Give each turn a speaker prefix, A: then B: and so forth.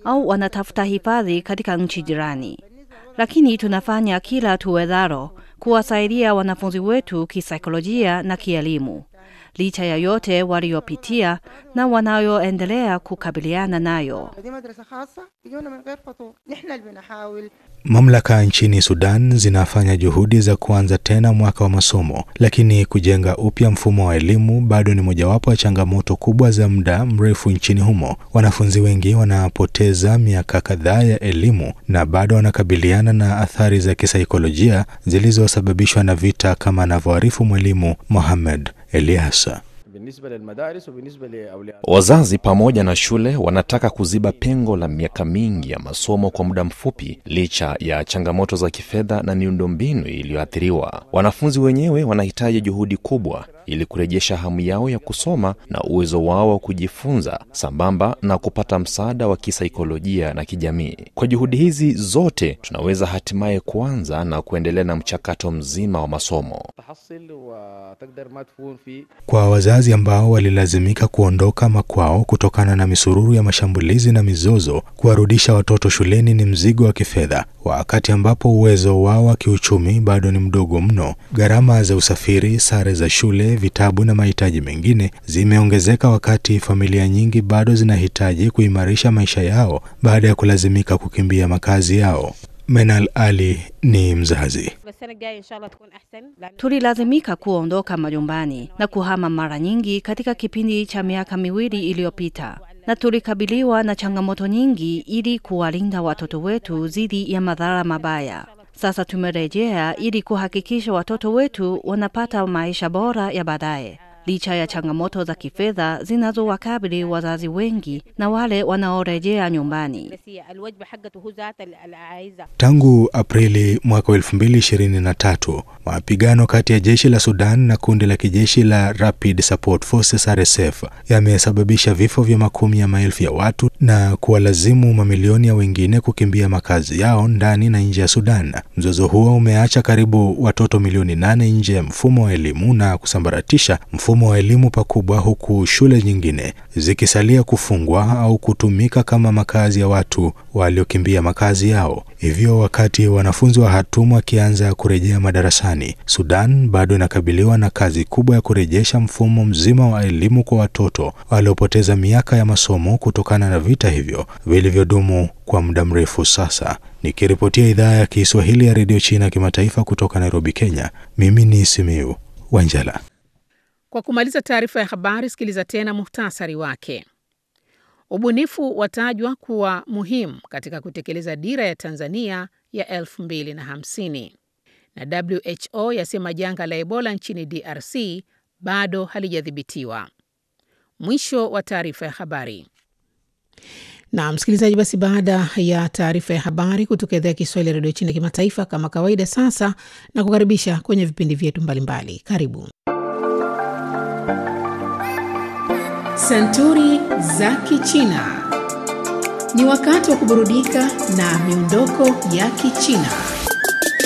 A: au wanatafuta hifadhi katika nchi jirani, lakini tunafanya kila tuwezalo kuwasaidia wanafunzi wetu kisaikolojia na kielimu, licha ya yote waliopitia na wanayoendelea kukabiliana nayo.
B: دي مدرسة خاصة بيجونا من غير فطور نحن اللي بنحاول
C: Mamlaka nchini Sudan zinafanya juhudi za kuanza tena mwaka wa masomo, lakini kujenga upya mfumo wa elimu bado ni mojawapo ya changamoto kubwa za muda mrefu nchini humo. Wanafunzi wengi wanapoteza miaka kadhaa ya elimu na bado wanakabiliana na athari za kisaikolojia zilizosababishwa na vita, kama anavyoarifu mwalimu Mohamed Eliasa.
D: بالنسبة للمدارس وبالنسبة لأولياء
E: Wazazi pamoja na shule wanataka kuziba pengo la miaka mingi ya masomo kwa muda mfupi, licha ya changamoto za kifedha na miundombinu iliyoathiriwa. Wanafunzi wenyewe wanahitaji juhudi kubwa ili kurejesha hamu yao ya kusoma na uwezo wao wa kujifunza, sambamba na kupata msaada wa kisaikolojia na kijamii. Kwa juhudi hizi zote, tunaweza hatimaye kuanza na kuendelea na mchakato mzima wa masomo.
D: تحصل وتقدر ما تكون في
C: Kwa wazazi ambao walilazimika kuondoka makwao kutokana na misururu ya mashambulizi na mizozo, kuwarudisha watoto shuleni ni mzigo wa kifedha, wakati ambapo uwezo wao wa kiuchumi bado ni mdogo mno. Gharama za usafiri, sare za shule, vitabu na mahitaji mengine zimeongezeka, wakati familia nyingi bado zinahitaji kuimarisha maisha yao baada ya kulazimika kukimbia makazi yao. Menal Ali ni mzazi.
F: السنة الجاية إن شاء الله تكون أحسن لأن
A: Tulilazimika kuondoka majumbani na kuhama mara nyingi katika kipindi cha miaka miwili iliyopita, na tulikabiliwa na changamoto nyingi ili kuwalinda watoto wetu dhidi ya madhara mabaya. Sasa tumerejea ili kuhakikisha watoto wetu wanapata maisha bora ya baadaye, licha ya changamoto za kifedha zinazowakabili wazazi wengi na wale wanaorejea nyumbani.
F: بس هي الوجبة حقته هو ذات ال- العايزة
C: Tangu Aprili mwaka wa 2023, mapigano kati ya jeshi la Sudan na kundi la kijeshi la Rapid Support Forces RSF yamesababisha vifo vya makumi ya maelfu ya watu na kuwalazimu mamilioni ya wengine kukimbia makazi yao ndani na nje ya Sudan. Mzozo huo umeacha karibu watoto milioni nane nje ya mfumo wa elimu na kusambaratisha mfumo wa elimu pakubwa, huku shule nyingine zikisalia kufungwa au kutumika kama makazi ya watu waliokimbia makazi yao. Hivyo, wakati wanafunzi wa Khartoum wakianza kurejea madarasani, Sudan bado inakabiliwa na kazi kubwa ya kurejesha mfumo mzima wa elimu kwa watoto waliopoteza miaka ya masomo kutokana na vita hivyo vilivyodumu kwa muda mrefu sasa. Nikiripotia idhaa ya Kiswahili ya redio China kimataifa kutoka Nairobi, Kenya, mimi ni Simiu Wanjala.
G: Kwa kumaliza taarifa ya habari, sikiliza tena muhtasari wake. Ubunifu watajwa kuwa muhimu katika kutekeleza dira ya Tanzania ya 2050 na WHO yasema janga la Ebola nchini DRC bado halijadhibitiwa. Mwisho wa taarifa ya habari. Na msikilizaji, basi baada ya taarifa ya habari kutoka idhaa ya Kiswahili ya redio China kimataifa, kama kawaida, sasa na kukaribisha kwenye vipindi vyetu mbalimbali. Karibu Santuri za Kichina. Ni wakati wa kuburudika na miondoko ya Kichina.